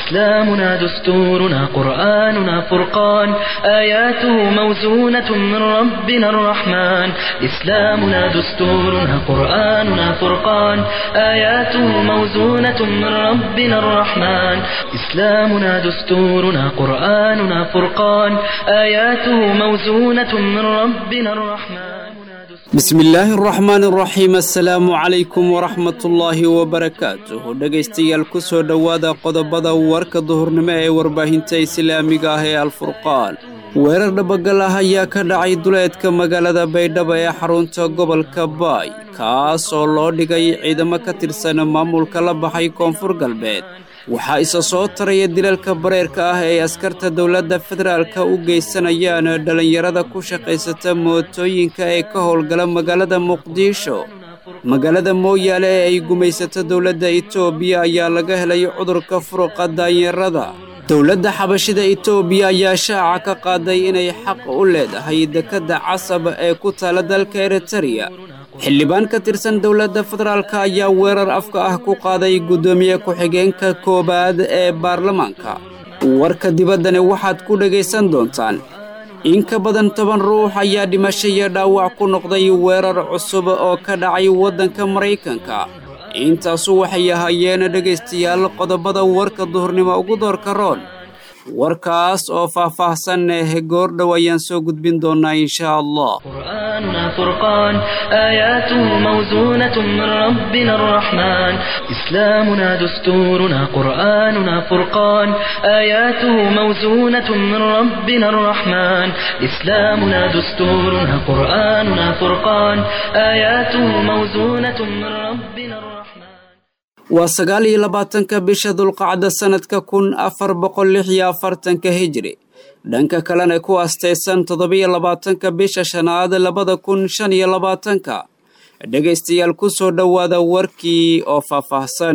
إسلامنا دستورنا قرآننا فرقان آياته موزونة من ربنا الرحمن إسلامنا دستورنا قرآننا فرقان آياته موزونة من ربنا الرحمن إسلامنا دستورنا قرآننا فرقان آياته موزونة من ربنا الرحمن bismi illaahi araxmaan araxiim assalaamu calaykum waraxmatullaahi wabarakaatuh dhegaystayaal ku soo dhowaada qodobada warka duhurnimo ee warbaahinta islaamiga ah ee alfurqaan weerar dhabagal ah ayaa ka dhacay duleedka magaalada baydhabo ee xarunta gobolka baay kaas oo loo dhigay ciidamo ka tirsan maamulka la baxay koonfur galbeed waxaa isa soo taraya dilalka bareerka ah ee askarta dowladda federaalka u geysanayaan dhallinyarada ku shaqaysata mootooyinka ee ka howlgala magaalada muqdisho magaalada mooyaale ee ay gumaysato dowladda etoobiya ayaa laga helay cudurka furuqa daanyarada dowladda xabashida etoobiya ayaa shaaca ka qaaday inay xaq u leedahay dekedda casab ee ku taala dalka eritariya xildhibaan ka tirsan dowladda federaalk ayaa weerar afka ah ku qaaday guddoomiye ku-xigeenka koowaad ee baarlamaanka warka dibaddani waxaad ku dhegaysan doontaan in ka badan toban ruux ayaa dhimasho iyo dhaawac ku noqday weerar cusub oo ka dhacay waddanka maraykanka intaasu waxay ahaayeen dhegaystayaal qodobada warka duhurnimo ugu doorka roon warkaas oo faah-faahsan eh goordhow ayaan soo gudbin doonnaa inshaa allah قرآننا فرقان آياته موزونة من ربنا الرحمن إسلامنا دستورنا قرآننا فرقان آياته موزونة من ربنا الرحمن إسلامنا دستورنا قرآننا فرقان آياته موزونة من ربنا الرحمن waa sagaal iyo labaatanka bisha dulqacda sannadka kun afar boqol lix iyo afartanka hijri dhanka kalena ku astaysan toddobiyo labaatanka bisha shanaad labada kun shan iyo labaatanka dhegaystayaal ku soo dhowaada warkii oo faahfaahsan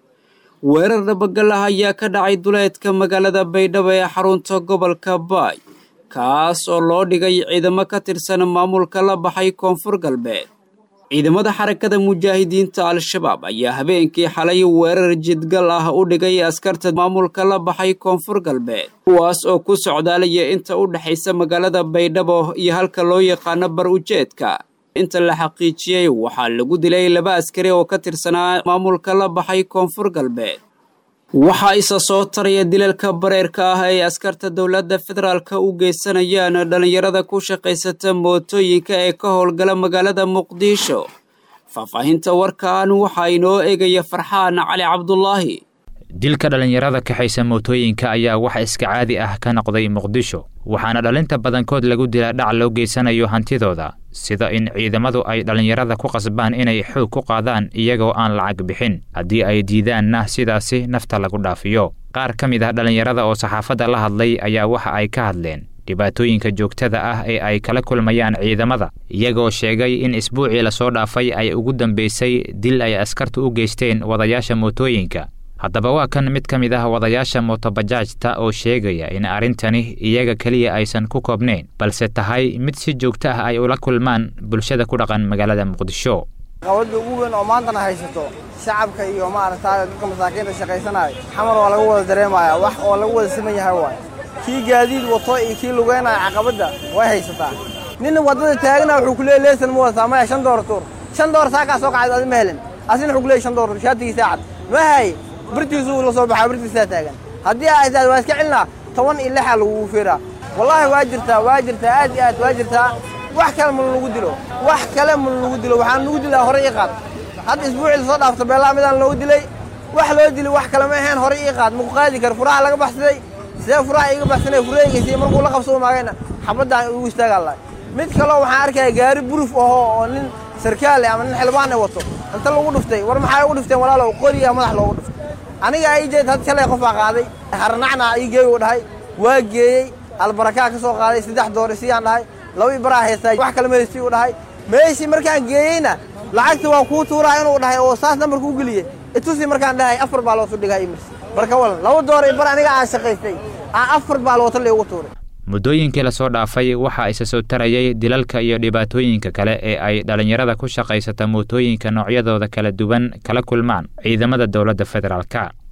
weerar dhabagal ah ayaa ka dhacay duleedka magaalada baydhabo ee xarunta gobolka baay kaas oo loo dhigay ciidamo ka tirsan maamulka la baxay koonfur galbeed ciidamada xarakada mujaahidiinta al-shabaab ayaa habeenkii xalay weerar jidgal ah u dhigay askarta maamulka la baxay koonfur galbeed kuwaas oo ku socdaalaya inta u dhexaysa magaalada baydhabo iyo halka loo yaqaano bar ujeedka inta la xaqiijiyey waxaa lagu dilay laba askari oo ka tirsanaa maamulka la baxay koonfur galbeed waxaa isa soo taraya dilalka bareerka ah ay askarta dowladda federaalka u geysanayaan dhallinyarada ku shaqaysata mootooyinka ee ka howlgala magaalada muqdisho faahfaahinta warkan waxaa inoo eegaya farxaan cali cabdulaahi dilka dhallinyarada kaxaysa mootooyinka ayaa wax iska caadi ah ka noqday muqdisho waxaana dhalinta badankood lagu dilaa dhac loo geysanayo hantidooda sida in ciidamadu ay dhallinyarada ku qasbaan inay xoog ku qaadaan iyagoo aan lacag bixin haddii ay diidaanna sidaasi nafta lagu dhaafiyo qaar ka mid ah dhallinyarada oo saxaafadda la hadlay ayaa waxa ay ka hadleen dhibaatooyinka joogtada ah ee ay kala kulmayaan ciidamada iyagoo sheegay in isbuucii lasoo dhaafay ay ugu dambaysay dil ay askartu u geysteen wadayaasha mootooyinka haddaba waa kan mid ka mid ah wadayaasha mootobajaajta oo sheegaya in arrintani iyaga keliya aysan ku koobnayn balse tahay mid si joogto ah ay ula kulmaan bulshada ku dhaqan magaalada muqdisho caqabadda ugu weyn oo maantana haysato shacabka iyo maaragtaa dadka masaakiinta shaqaysanaya xamar waa laga wada dareemaya wax oo lagu wada siman yahay waay kii gaadiid wato iyo kii lugeynaya caqabadda way haysataa ninna waddada taagna wuxuu ku leeyay leesan ma wadataa maya shan door tuur shan door saakaa soo kacay adi ma helin asina wuxuu ku leeyay shan door shaatigiisa cad ma hay birtiisu la soo baxaa birtiisaa taagan haddii aa isaad waa iska celinaa toban iyo lixaa lagugu fiiraa wallaahi waa jirtaa waa jirtaa aad iyo aad waa jirtaa wax kale ma lagu dilo wax kale ma lagu dilo waxaan lagu dilaa hore ii qaad hadda isbuucii lasoo dhaafto beellaa midaan loogu dilay wax loo dili wax kale ma ahayn hore ii qaad maku qaadi karo furaha laga baxsaday sidee furaha iiga baxsanay furahaygaysii markuu la qabsoo maagayna xabaddan igu istaagaa lahay mid kaleo waxaan arkaya gaari buruf ahoo oo nin sarkaale ama nin xildhibaanay wato inta lagu dhuftay war maxaa ugu dhufteen walaalow qoriga madax loogu dhuftay aniga ii jeed had shalay qofaa qaaday harnacna ii geey u dhahay waa geeyey albarakaa ka soo qaaday saddex doori siyaan dhahay laba baraa haystaa wax kale meesii u dhahay meeshii markaan geeyeyna lacagta waa kuu tuuraa inuu dhahay oo saas nambarka u geliyey itusi markaan dhahay afar baa loosu dhigaa imirsi marka walan laba doori bar aniga aan shaqaystay aan afar baa loota laygu tuuray muddooyinkii lasoo dhaafay waxaa isa soo tarayay dilalka iyo dhibaatooyinka kale ee ay dhallinyarada ku shaqaysata mootooyinka noocyadooda kala duwan kala kulmaan ciidamada dowladda federaalka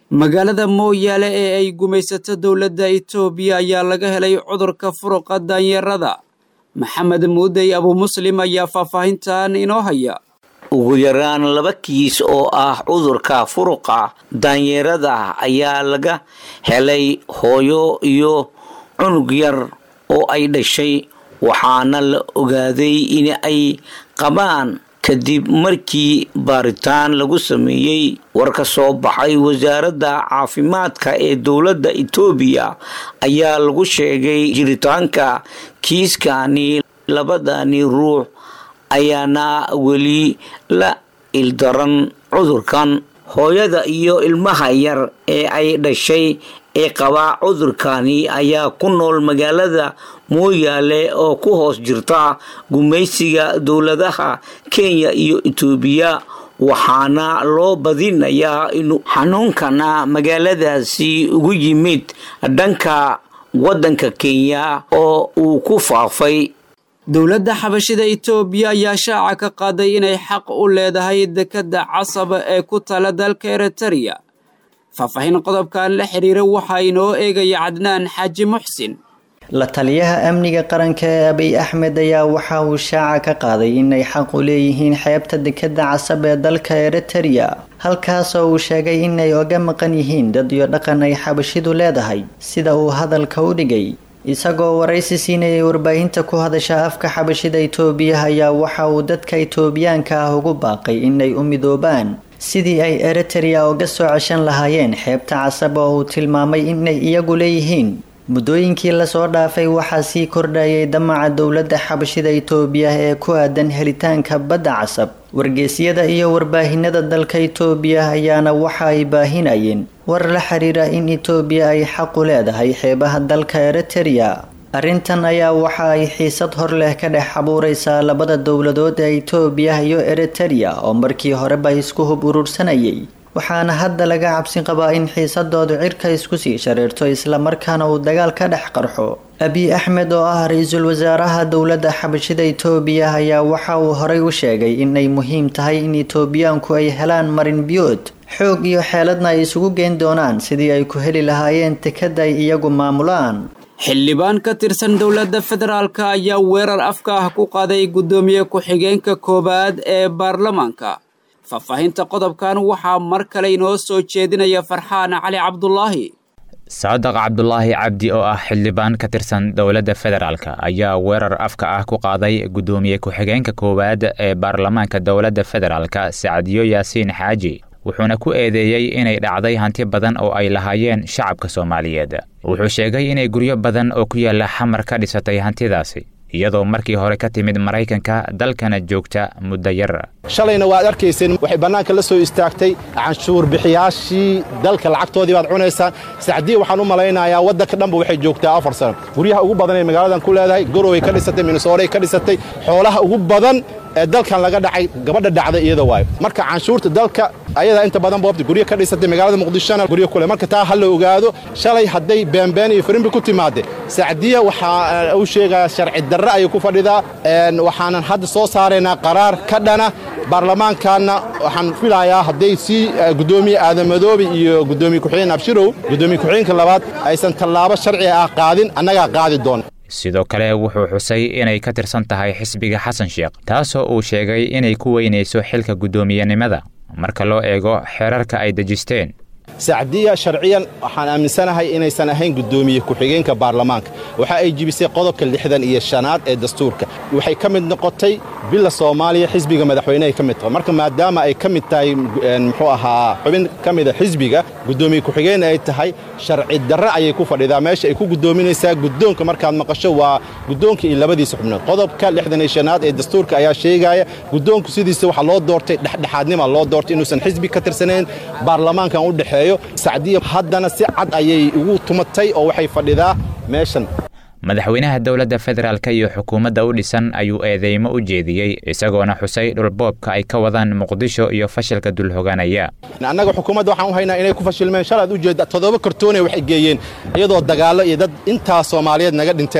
magaalada mooyaale ee ay gumaysato dowladda itoobiya ayaa laga helay cudurka furuqa daanyarada maxamed muudey abumuslim ayaa faahfaahintan inoo haya ugu yaraan laba kiis oo ah cudurka furuqa daanyeerada ayaa laga helay hooyo iyo cunug yar oo ay dhashay waxaana la ogaaday in ay qabaan kadib markii baaritaan lagu sameeyey war ka soo baxay wasaaradda caafimaadka ee dowladda itoobiya ayaa lagu sheegay jiritaanka kiiskani labadani ruux ayaana weli la ildaran cudurkan hooyada iyo ilmaha yar ee ay dhashay ee qabaa cudurkani ayaa ku nool magaalada mooyaale oo ku hoos jirta gumaysiga dowladaha kenya iyo itoobiya waxaana loo badinayaa inuu xanuunkana magaaladaasi ugu yimid dhanka waddanka kenya oo uu ku faafay dowladda xabashida itoobiya ayaa shaaca ka qaaday inay xaq u leedahay dekedda casaba ee ku tala dalka eritereya faahfaahin qodobkan la xiriira waxaa inoo eegaya cadnaan xaaji muxsin la taliyaha amniga qaranka ee abiy axmed ayaa waxa uu shaaca ka qaaday inay xaq u leeyihiin xeebta dekedda casab ee dalka eritereya halkaasoo uu sheegay inay oga maqan yihiin dad iyo dhaqan ay xabashidu leedahay sida uu hadalka u dhigay isagoo waraysi siinayay warbaahinta ku hadasha afka xabashida itoobiya ayaa waxa uu dadka itoobiyaanka ah ugu baaqay inay u midoobaan sidii ay eritereya uga soo ceshan lahaayeen xeebta casab oo uu tilmaamay inay iyagu leeyihiin muddooyinkii lasoo dhaafay waxaa sii kordhayay damaca dowladda xabashida itoobiya ee ku aadan helitaanka badda casab wargeysyada iyo warbaahinada dalka itoobiya ayaana waxa ay baahinayeen war la xiriira in itoobiya ay xaqu leedahay xeebaha dalka eritereya arrintan ayaa waxa ay xiisad hor leh ka dhex abuureysaa labada dowladood ee itoobiya iyo eritereya oo markii horeba isku hub urursanayay waxaana hadda laga cabsi qabaa in xiisadoodu cirka isku sii shareerto islamarkaana uu dagaal ka dhex qarxo abiy axmed oo ah ra-iisul wasaaraha dowladda xabashida itoobiya ayaa waxa uu horey u sheegay inay muhiim tahay in itoobiyaanku ay helaan marin biyood xoog iyo xeeladna ay isugu geyn doonaan sidii ay ku heli lahaayeen tekada ay iyagu maamulaan xildhibaan ka tirsan dowladda federaalka ayaa weerar afka ah ku qaaday guddoomiye ku-xigeenka koowaad ee baarlamaanka faahfaahinta qodobkan waxaa mar kale inoo soo jeedinaya farxaan cali cabdulaahi saadaq cabdulaahi cabdi oo ah xildhibaan ka tirsan dowladda federaalk ayaa weerar afka ah ku qaaday guddoomiye ku-xigeenka koowaad ee baarlamaanka dowladda federaalk sacadiyo yaasiin xaaji wuxuuna ku eedeeyey inay dhacday hanti badan oo ay lahaayeen shacabka soomaaliyeed wuxuu sheegay inay guryo badan oo ku yaalla xamar ka dhisatay hantidaasi iyadoo markii hore ka timid maraykanka dalkana joogta muddo yar shalayna waad arkayseen waxay bannaanka la soo istaagtay canshuur bixiyaashii dalka lacagtoodii baad cunaysaan sacdiya waxaan u malaynayaa waddanka dhanba waxay joogtaa afar sano guryaha ugu badan ee magaaladan ku leedahay goroway ka dhisatay minnesooray ka dhisatay xoolaha ugu badan ee dalkan laga dhacay gabadha dhacda iyada waayo marka canshuurta dalka ayadaa inta badan boobta guryo ka dhisatay magaalada muqdishona guryo kule marka taa ha la ogaado shalay hadday beenbeen iyo firimbi ku timaade sacdiya waxaa uu sheegayaa sharci darre ayay ku fadhidaa waxaanan hadda soo saaraynaa qaraar ka dhana baarlamaankaanna waxaan filayaa hadday sii guddoomiye aadamadoobe iyo guddoomiye ku-xigeen abshirow guddoomiye ku-xigeenka labaad aysan tallaabo sharci ah qaadin annagaa qaadi doona sidoo kale wuxuu xusay inay ka tirsan tahay xisbiga xasan sheekh taasoo uu sheegay inay ku weynayso xilka guddoomiyenimada marka loo eego xeerarka ay dejisteen sacdiya sharciyan waxaan aaminsanahay inaysan ahayn guddoomiye ku-xigeenka baarlamaanka waxa ay jibisay qodobka lixdan iyo shanaad ee dastuurka waxay ka mid noqotay bila soomaaliya xisbiga madaxweynehay ka mid tahay marka maadaama ay ka mid tahay muxuu ahaa xubin ka mida xisbiga guddoomiye ku-xigeen ay tahay sharci darre ayay ku fadhidaa meesha ay ku guddoominaysaa guddoonka markaad maqasho waa guddoonka iyo labadiisa xubnood qodobka lixdan iyo shanaad ee dastuurka ayaa sheegaya guddoonku sidiisa waxaa loo doortay dhexdhexaadnima loo doortay inuusan xisbi ka tirsanayn baarlamaankan u dhexeeyo sacdiya haddana si cad ayay ugu tumatay oo waxay fadhidaa meeshan madaxweynaha dowladda federaalk iyo xukuumadda u dhisan ayuu eedeymo u jeediyey isagoona xusay dhulboobka ay ka wadaan muqdisho iyo fashilka dulhoganaya annaga xukuumadda waxaan u haynaa inay ku fashilmeen shalaad ujeedda toddoba kartoonay waxay geeyeen iyadoo dagaallo iyo dad intaas soomaaliyeed naga dhinteen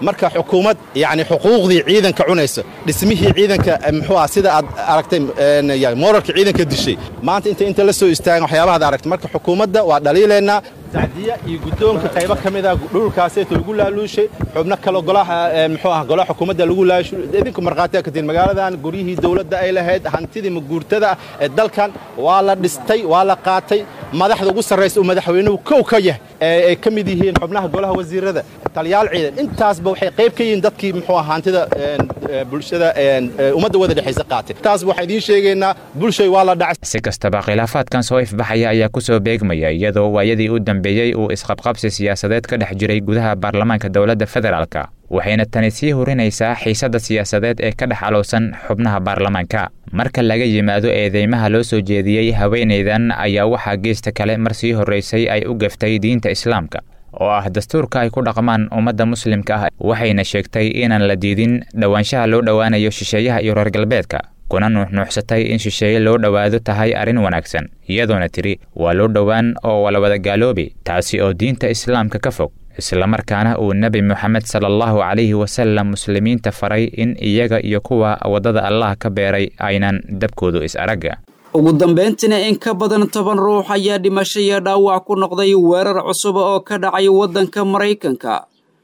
marka xukuumad yacni xuquuqdii ciidanka cunaysa dhismihii ciidanka muxuu ah sida aad aragtay mooralka ciidanka dishay maanta inta inta la soo istaagan waxyaabahaad aragtay marka xukuumadda waa dhaliilaynaa sacdiya iyo guddoonka qaybo ka mid ah dhulkaaseeta lagu laaluushay xubno kale golaha muxuu ah golaha xukuumadda lagu laalushay idinku markhaatiya ka tihin magaaladan guryihii dowladda ay lahayd hantidii maguurtada ah ee dalkan waa la dhistay waa la qaatay madaxda ugu sarraysa uu madaxweynuhu kow ka yahay ay ka mid yihiin xubnaha golaha wasiirada taliyaal ciidan intaasba waxay qayb ka yihiin dadkii muxuu ah hantida bulshada ummadda wada dhexaysa qaatay taas waxaan idiin sheegaynaa bulshay waa la dhacay si kastaba khilaafaadkan soo ifbaxaya ayaa ku soo beegmaya iyadoo waayadii u dambeeyey uu isqabqabsi siyaasadeed ka dhex jiray gudaha baarlamaanka dowladda federaalka waxayna tani sii hurinaysaa xiisadda siyaasadeed ee ka dhex alowsan xubnaha baarlamaanka marka laga yimaado eedeymaha loo soo jeediyey haweenaydan ayaa waxaa geesta kale mar sii horraysay ay u gaftay diinta islaamka oo ah dastuurka ay ku dhaqmaan ummadda muslimka ah waxayna sheegtay inaan la diidin dhowaanshaha loo dhowaanayo shisheeyaha iyo reer galbeedka kuna nuuxnuuxsatay in shisheeye loo dhowaado tahay arrin wanaagsan iyadoona tidhi waa loo dhowaan oo wala wada gaaloobi taasi oo diinta islaamka ka fog islamarkaana uu nebi moxamed sala allahu calayhi wasallam muslimiinta faray in iyaga iyo kuwa waddada allah ka beeray aynan dabkoodu is aragga ugu dambayntiina in ka badan toban ruux ayaa dhimasho iyo dhaawac ku noqday weerar cusub oo ka dhacay waddanka maraykanka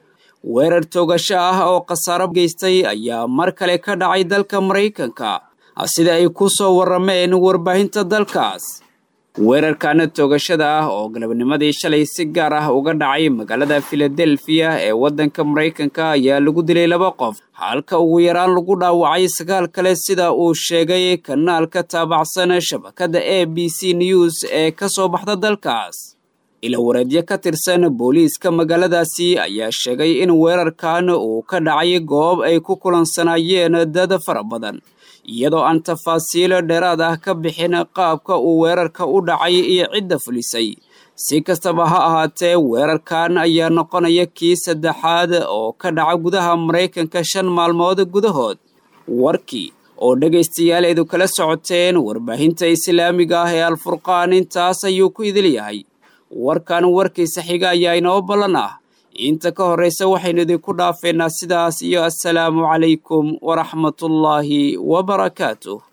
weerar toogasho ah oo khasaaro geystay ayaa mar kale ka dhacay dalka maraykanka sida ay ku soo warrameen warbaahinta dalkaas weerarkaana toogashada ah oo galabnimadii shalay si gaar ah uga dhacay magaalada filadelfiya ee waddanka maraykanka ayaa lagu dilay laba qof halka ugu yaraan lagu dhaawacay sagaal kale sida uu sheegay kanaalka taabacsan shabakadda a b c news ee ka soo baxda dalkaas ilawareedyo ka tirsan booliiska magaaladaasi ayaa sheegay in weerarkan uu ka dhacay goob ay ku kulansanaayeen dad fara badan iyadoo aan tafaasiilo dheeraad ah ka bixin qaabka uu weerarka u dhacay iyo cidda fulisay si kastaba ha ahaatee weerarkan ayaa noqonaya kii saddexaad oo ka dhaca gudaha maraykanka shan maalmood gudahood warkii oo dhegaystayaal eedu kala socoteen warbaahinta islaamiga ah ee alfurqaan intaas ayuu ku idil yahay warkan warkiisa xiga ayaa inoo ballan ah inta ka horraysa waxaynu idinku dhaafeynaa sidaas iyo assalaamu calaykum waraxmatullaahi wabarakaatuh